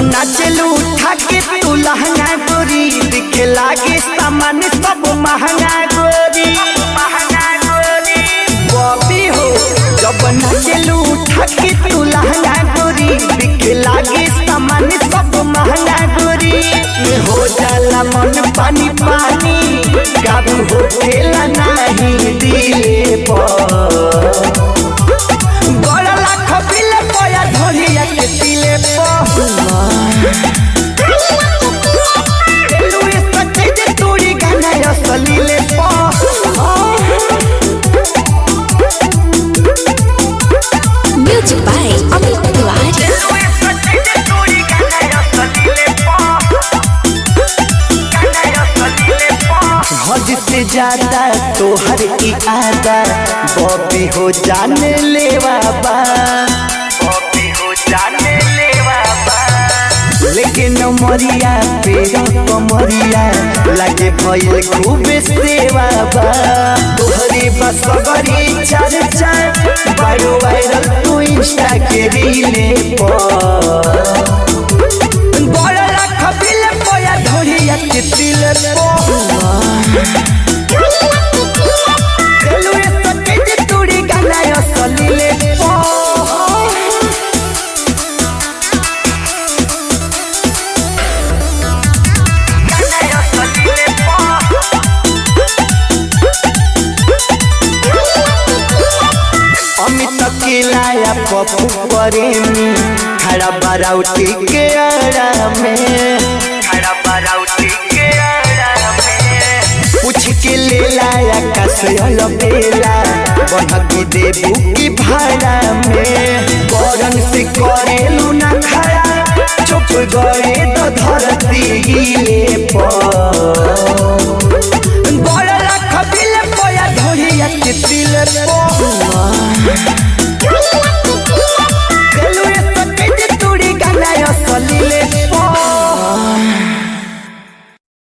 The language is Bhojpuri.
नाचलू उठा के तू लहंगा गोरी दिखे लागे सामान सब महंगा गोरी बॉबी हो जब नाचलू उठा के तू लहंगा गोरी दिखे लागे सामान सब महंगा गोरी में हो जाला मन पानी पानी काबू हो खेला नहीं दिले पर बड़ा लाख बिले पया ढोलिया के दिले लुइस कटे जे तोड़ी गाना असलीले Music by Amit Tiwari. हद से ज्यादा तोहर की आदा बॉबी हो जाने ले बाबा बॉबी हो जाने ले बाबा लेकिन मरिया पेरा कमरिया लागे भइल खूब सेवा बा तोहरे बसगरी चर्चा बड़ो वायरल तू इंस्टा के रीले पर बड़ा लाख बिल पया ढोलिया के दिल चलू ए सके जे तोड़ी गाना असलीले अमित किलाया पप्पू प्रेमी खड़ा बाराउटी के आड़ा में खड़ा बाराउटी के आड़ा में पूछ के ले लाया कसयल बेला बनकी देबू की भाड़ा में करन से करेलू ना खड़ा चुप गए तो धरती हिले पर